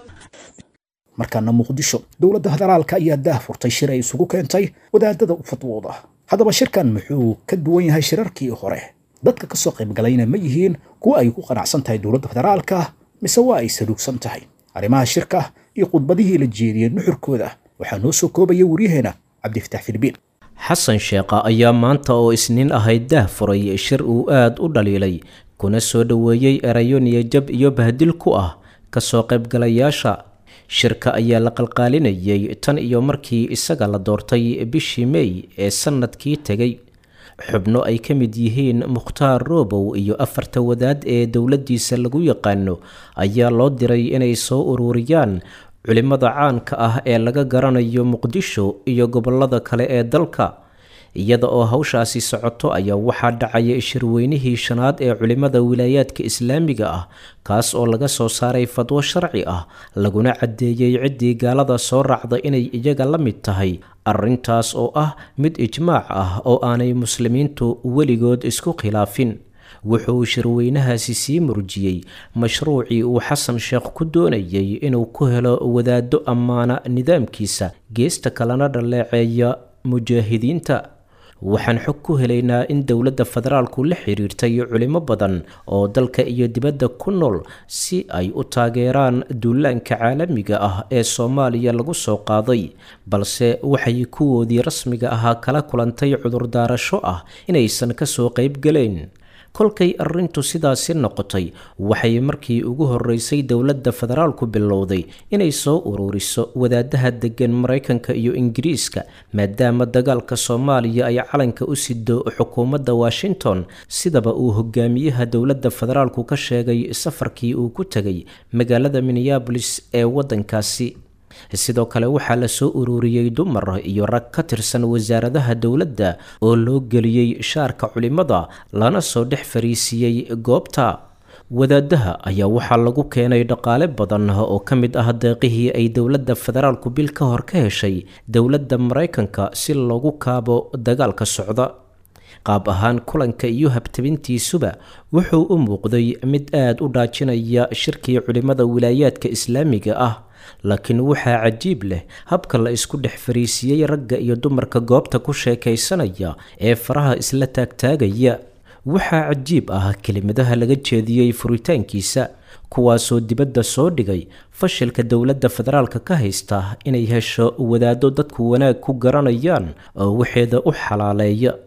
markaana muqdisho dowladda federaalka ayaa daah furtay shir ay isugu keentay wadaadada u fadwooda haddaba shirkan muxuu ka duwan yahay shirarkii hore dadka ka soo qaybgalayna ma yihiin kuwa ay ku qanacsan tahay dowladda federaalka mise waa ay saluugsan tahay arrimaha shirka iyo khudbadihii la jeediyey nuxurkooda waxaa noo soo koobaya waryaheena cabdifatax filbiin xasan sheekha ayaa maanta oo isniin ahayd daah furay shir uu aad u dhaliilay kuna soo dhoweeyey erayo niyajab iyo bahdil ku ah kasoo qaybgalayaasha shirka ayaa la qalqaalinayay tan iyo markii isaga la doortay bishii mey ee sannadkii tegay xubno ay ka mid yihiin mukhtaar roobow iyo afarta wadaad ee dowladdiisa lagu yaqaano ayaa loo diray inay soo ururiyaan culimmada caanka ah ee laga garanayo muqdisho iyo gobollada kale ee dalka iyada oo hawshaasi socoto ayaa waxaa dhacaya shirweynihii shanaad ee culimmada wilaayaadka islaamiga ah kaas oo laga soo saaray fadwo sharci ah laguna caddeeyey ciddii gaalada soo raacda inay iyaga la mid tahay arrintaas oo ah mid ijmaac ah oo aanay muslimiintu weligood isku khilaafin wuxuu shirweynahaasi sii murjiyey mashruucii uu xasan sheekh ku doonayay inuu ku helo wadaaddo ammaana nidaamkiisa geesta kalena dhaleeceeya mujaahidiinta waxaan xog ku helaynaa in dowladda federaalku la xiriirtay culimo badan oo dalka iyo dibadda ku nool si ay u taageeraan duulaanka caalamiga ah ee soomaaliya lagu soo qaaday balse waxay kuwoodii rasmiga ahaa kala kulantay cudurdaarasho ah inaysan kasoo qaybgalayn kolkay arrintu sidaasi noqotay waxay markii ugu horreysay dowladda federaalku bilowday inay soo ururiso wadaadaha deggan maraykanka iyo ingiriiska maadaama dagaalka soomaaliya ay calanka u sido xukuumadda washington sidaba uu hogaamiyaha dowladda federaalku ka sheegay safarkii uu ku tegay magaalada minneabolis ee waddankaasi sidoo kale waxaa la soo ururiyey dumar iyo rag ka tirsan wasaaradaha dowladda oo loo geliyey shaarka culimada lana soo dhex fariisiiyey goobta wadaadaha ayaa waxaa lagu keenay dhaqaale badan oo ka mid ah deeqihii ay dowladda federaalku bil ka hor ka heshay dowladda maraykanka si loogu kaabo dagaalka socda qaab ahaan kulanka iyo habtabintiisuba wuxuu u muuqday mid aad u dhaajinaya shirkii culimada wilaayaadka islaamiga ah laakiin waxaa cajiib leh habka la isku dhex fariisiiyey ragga iyo dumarka goobta ku sheekaysanaya ee faraha isla taagtaagaya waxaa cajiib ah kelimadaha laga jeediyey furitaankiisa kuwaasoo dibadda soo dhigay fashilka dowladda federaalka ka haysta inay hesho wadaaddo dadku wanaag ku garanayaan oo waxeeda u xalaaleeya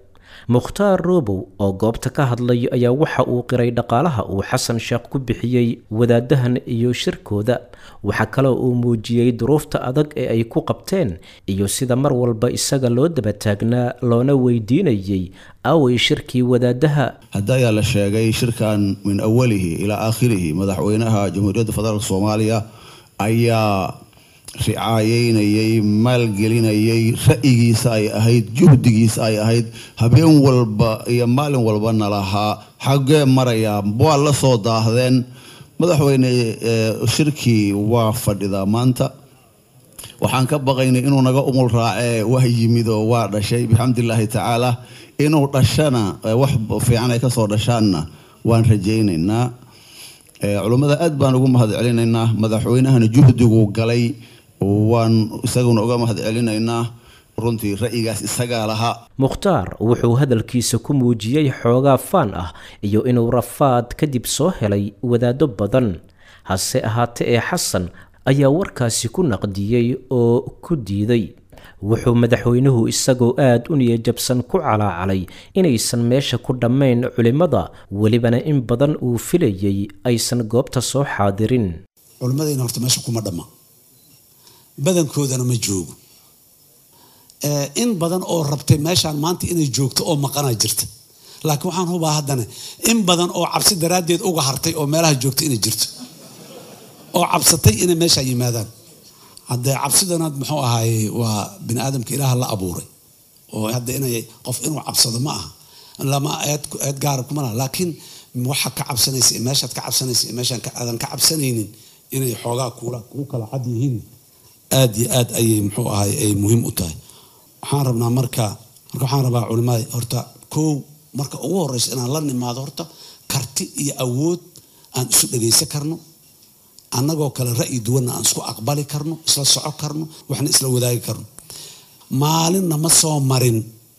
mukhtaar roobow oo goobta ka hadlay ayaa waxa uu qiray dhaqaalaha uu xasan sheekh ku bixiyey wadaadahan iyo shirkooda waxaa kaloo uu muujiyey duruufta adag ee ay ku qabteen iyo sida mar walba isaga loo daba taagnaa loona weydiinayey away shirkii wadaadaha hadda ayaa la sheegay shirkan min awalihi ilaa aakhirihi madaxweynaha jamhuuriyadda federaalk soomaaliya ayaa ricaayeynayay maalgelinayay ra'yigiisa ay ahayd juhdigiisa ay ahayd habeen walba iyo maalin walbana lahaa xaggee marayaa waa la soo daahdeen madaxweyne shirkii waa fadhidaa maanta waxaan ka baqaynay inuu naga umul raacee waa yimid oo waa dhashay bixamdillaahi tacaala inuu dhashana wax fiican ay kasoo dhashaanna waan rajaynaynaa culummada aad baan ugu mahad celinaynaa madaxweynahana juhdiguu galay waan isaguna uga mahad celinaynaa runtii ra'yigaas isagaa lahaa mukhtaar wuxuu hadalkiisa ku muujiyey xoogaa faan ah iyo inuu rafaad kadib soo helay wadaado badan hase ahaate ee xasan ayaa warkaasi ku naqdiyey oo ku diiday wuxuu madaxweynuhu isagoo aad u niyajabsan ku calaacalay inaysan meesha ku dhammayn culimmada welibana in badan uu filayey aysan goobta soo xaadirin culimmadayna horta meesha kuma dhamma badankoodana ma joogo in badan oo rabtay meeshaan maanta inay joogto oo maqanaa jirta laakiin waxaan hubaa haddana in badan oo cabsi daraaddeed uga hartay oo meelaha joogta inay jirto oo cabsatay inay meeshaa yimaadaan haddee cabsidanaad muxuu ahaaye waa bini aadamka ilaaha la abuuray oo hadda inay qof inuu cabsado ma aha lama eed eed gaara kuma laha laakiin waxa ka cabsanaysa meeshaad ka cabsanaysa meeshaan aadan ka cabsanaynin inay xoogaa kuula kuu kala cad yihiin aad iyo aad ayay muxuu ahay ay muhiim u tahay waxaan rabnaa marka marka waxaan rabaa culimada horta kow marka ugu horeysa inaan la nimaado horta karti iyo awood aan isu dhagaysan karno annagoo kale ra'yi duwanna aan isku aqbali karno isla soco karno waxna isla wadaagi karno maalinna ma soo marin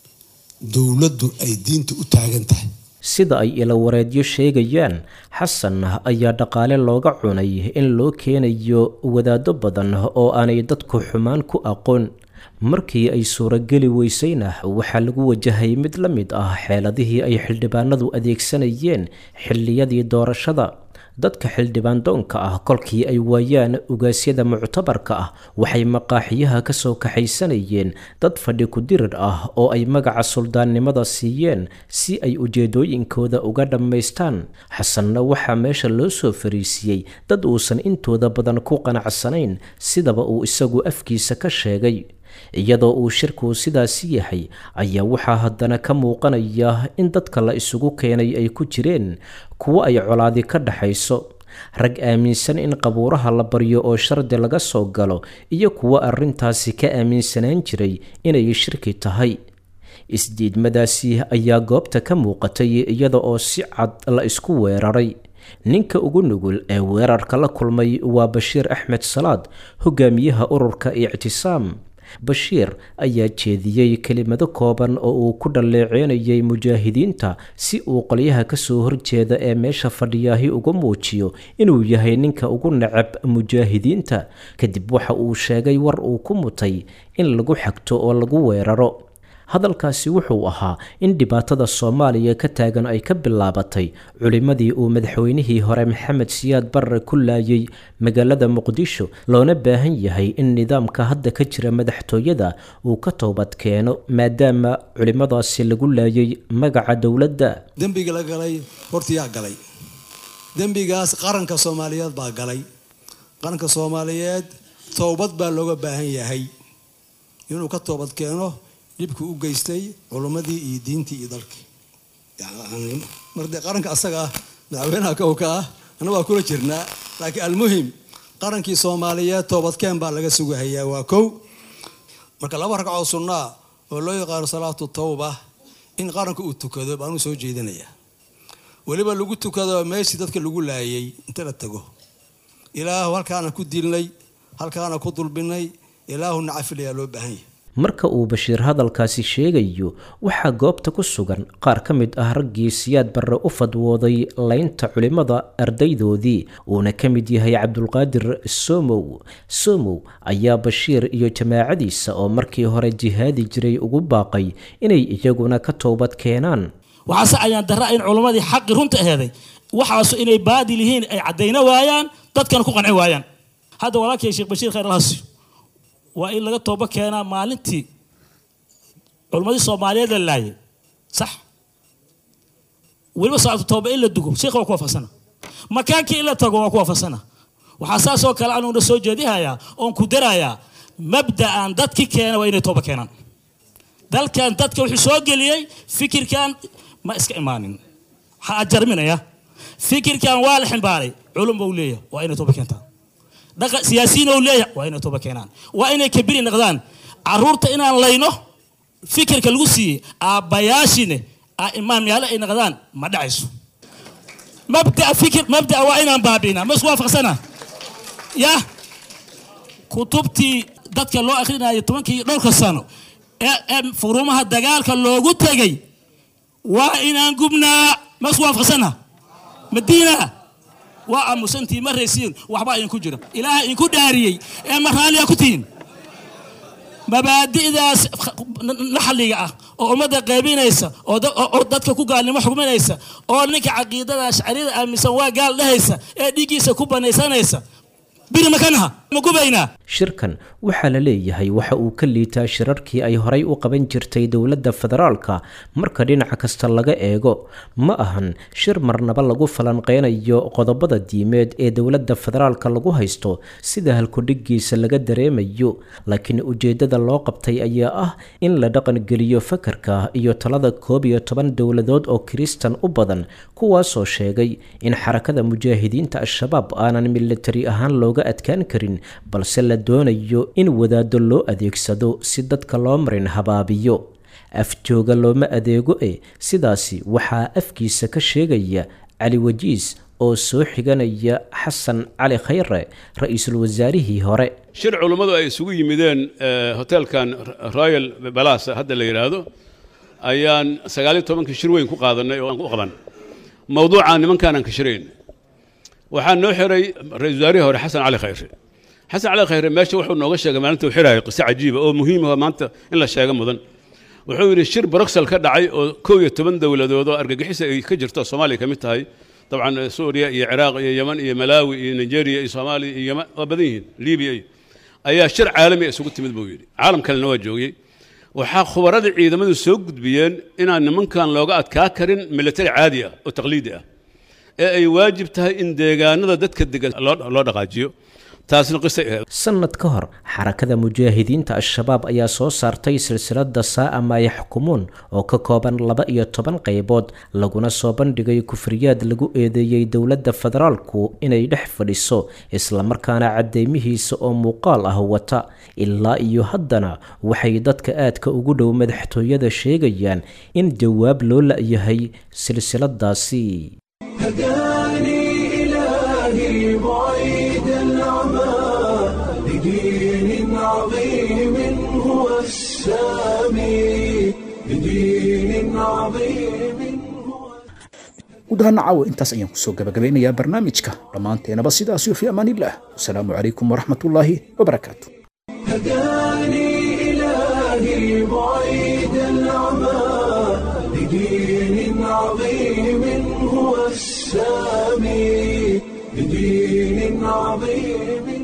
dowladdu ay diinta u taagan tahay sida ay ilawareedyo sheegayaan xasan ayaa dhaqaale looga cunay in loo keenayo wadaado badan oo aanay dadku xumaan ku aqoon markii ay suurageli weysayna waxaa lagu wajahay mid la mid ah xeeladihii ay xildhibaanadu adeegsanayeen xilliyadii doorashada dadka xildhibaan doonka ah kolkii ay waayaan ugaasyada muctabarka ah waxay maqaaxiyaha ka soo kaxaysanayeen dad fadhi ku-dirir ah oo ay magaca suldaannimada siiyeen si ay ujeedooyinkooda uga dhammaystaan xasanna waxaa meesha loo soo fariisiyey dad uusan intooda badan ku qanacsanayn sidaba uu isagu afkiisa ka sheegay iyadoo uu shirku sidaasi yahay ayaa waxaa haddana ka muuqanaya in dadka la isugu keenay ay ku jireen kuwo ay colaadi ka dhaxayso rag aaminsan in qabuuraha la baryo oo shardi laga soo galo iyo kuwo arrintaasi ka aaminsanaan jiray inay shirki tahay isdiidmadaasi ayaa goobta ka muuqatay iyada oo si cad la isku weeraray ninka ugu nugul ee weerarka la kulmay waa bashiir axmed salaad hogaamiyaha ururka ictisaam bashiir ayaa jeediyey kelimado kooban oo uu ku dhalleeceynayay mujaahidiinta si uu qolyaha kasoo horjeeda ee meesha fadhiyaahi uga muujiyo inuu yahay ninka ugu necab mujaahidiinta kadib waxa uu sheegay war uu ku mutay in lagu xagto oo lagu weeraro hadalkaasi wuxuu ahaa in dhibaatada soomaaliya ka taagan ay ka bilaabatay culimmadii uu madaxweynihii hore maxamed siyaad barre ku laayay magaalada muqdisho loona baahan yahay in nidaamka hadda ka jira madaxtooyada uu ka toobad keeno maadaama culimmadaasi lagu laayay magaca dowladda dembiga la galay horta yaa galay dembigaas qaranka soomaaliyeed baa galay qaranka soomaaliyeed toobad baa looga baahan yahay inuu ka toobad keeno dhibkii u geystay culummadii iyo diintii iyo dalkii mardee qaranka asaga ah madaxweynaha kowka ah anna waa kula jirnaa laakiin almuhim qarankii soomaaliyeed toobadkeen baa laga sugahayaa waa kow marka laba ragcoo sunnaa oo loo yaqaano salaatu tawba in qaranka uu tukado baanuu soo jeedinayaa weliba lagu tukado meeshii dadka lagu laayay inta la tago ilaahu halkaana ku dilnay halkaana ku dulbinay ilaahu nacafilayaa loo baahan yahay marka uu bashiir hadalkaasi sheegayo waxaa goobta ku sugan qaar ka mid ah raggii siyaad barre u fadwooday laynta culimmada ardaydoodii uuna ka mid yahay cabdulqaadir somow somow ayaa bashiir iyo jamaacadiisa oo markii hore jihaadi jiray ugu baaqay inay iyaguna ka toobad keenaan waxaase ayaan darra in culimmadii xaqi runta aheeday waxaasu inay baadil yihiin ay caddayna waayaan dadkana ku qanci waayaan hadda walaalkay sheekh bashiir khayr alhasiyo waa in laga tooba keenaa maalintii culimmadii soomaaliyeed la laayay sax weliba saacatu tooba in la dugo sheekha waa ku waafaqsana makaankii in la tago waa ku waafaqsana waxaa saasoo kale anuguna soo jeedihayaa oon ku darayaa mabda'an dadki keena waa inay tooba keenaan dalkan dadka wuxuu soo geliyey fikirkan ma iska imaanin ha ajarminaya fikirkan waa la ximbaaray culum buu leeyahay waa inay tooba keentaan dhaqa siyaasiyiin ou leeyahay waa inay tooba keenaan waa inay kabiri noqdaan caruurta inaan layno fikirka lagu siiyey aabbayaashine imaamyaale ay noqdaan ma dhacayso mabda fikir mabda waa inaan baabi'inaa ma isku waafaqsana ya kutubtii dadka loo akhrinayo tobankii dhowrka sano ee furumaha dagaalka loogu tegay waa inaan gubnaa ma isku waafaqsana madiina waa aamusantihiin ma raysiin waxbaa idinku jira ilaaha idinku dhaariyey ee ma raalliya ku tihiin mabaadi'daas naxliga ah oo ummadda qaybinaysa oo dadka ku gaalnimo xugminaysa oo ninka caqiidada ashcariyada aaminsan waa gaal dhahaysa ee dhiiggiisa ku banaysanaysa biri makanaha ma gubaynaa shirkan waxaa la leeyahay waxa uu ka liitaa shirarkii ay horay u qaban jirtay dowladda federaalka marka dhinaca kasta laga eego ma ahan shir marnaba lagu falanqeynayo qodobada diimeed ee dowladda federaalka lagu haysto sida halkudhigiisa laga dareemayo laakiin ujeedada loo qabtay ayaa ah in la dhaqangeliyo fakarka iyo talada koob iyo toban dowladood oo kiristan u badan kuwaasoo sheegay in xarakada mujaahidiinta al-shabaab aanan militari ahaan looga adkaan karin balse la doonayo in wadaado loo adeegsado si dadka loo marin habaabiyo afjooga looma adeego e sidaasi waxaa afkiisa ka sheegaya cali wajiis oo soo xiganaya xasan cali khayre ra-iisul wasaarihii hore shir culummadu ay isugu yimideen hoteelkan royal balas hadda la yidhaahdo ayaan sagaaliyo tobankii shir weyn ku qaadanay oo aan u qaban mawduucaan nimankaanaan ka shirayn waxaa noo xiray ra-isul wasaarihii hore xasan cali khayre xasan cali khayre meesha wuxuu nooga sheegay maalinta uu xiraayo qiso cajiiba oo muhiima maanta in la sheego mudan wuxuu yidhi shir bruxel ka dhacay oo kow iyo toban dowladood oo argagixisa ay ka jirto soomaaliya ka mid tahay dabcan suuriya iyo ciraaq iyo yeman iyo malaawi iyo nigeria iyo soomaaliya iyo yeman waa badan yihiin libiya iyo ayaa shir caalami isugu timid buu yidhi caalam kalena waa joogay waxaa khubaradii ciidamadu soo gudbiyeen inaan nimankan looga adkaa karin militari caadi ah oo taqliidi ah ee ay waajib tahay in deegaanada dadka degan loo dhaqaajiyo taasna qisay ahayd sanad ka hor xarakada mujaahidiinta al-shabaab ayaa soo saartay silsilada saa'a maa yaxkumuun oo ka kooban laba iyo toban qaybood laguna soo bandhigay kufriyaad lagu eedeeyey dowladda federaalku inay dhex fadhiso islamarkaana caddeymihiisa oo muuqaal ah wata ilaa iyo haddana waxay dadka aadka ugu dhow madaxtooyada sheegayaan in jawaab loo la-yahay silsiladaasi هداني إلهي بعيد العمى لدين عظيم هو السامي لدين عظيم gudahaan caawa intaas ayaan kusoo gabagabeynayaa barnaamijka dhammaanteenaba sidaas iyo fi amaanillaah wasalaamu calaykum waraxmatullaahi wabarakaatu هداني إلهي بعيد العمى لدين عظيم هو السامي لدين عظيم